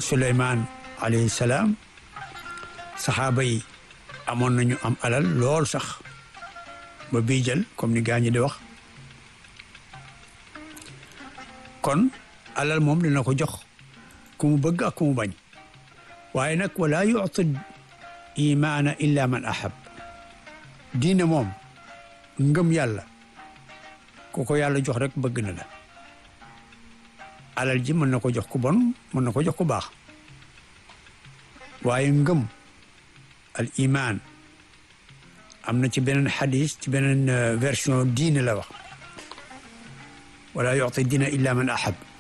Suleymaan alayhi salaam saxaaba yi amoon nañu am alal lool sax ba bii jël comme ni gaa ñi di wax kon alal moom dina ko jox ku mu bëgg ak ku mu bañ waaye nag wala yuti imaana illa man ahab diine moom ngëm yàlla ku ko yàlla jox rek bëgg na la alal ji mën na ko jox ku bon mën na ko jox ku baax waaye ngëm al iman am na ci beneen xadis ci beneen version diine la wax wala yuti diina illa man ahab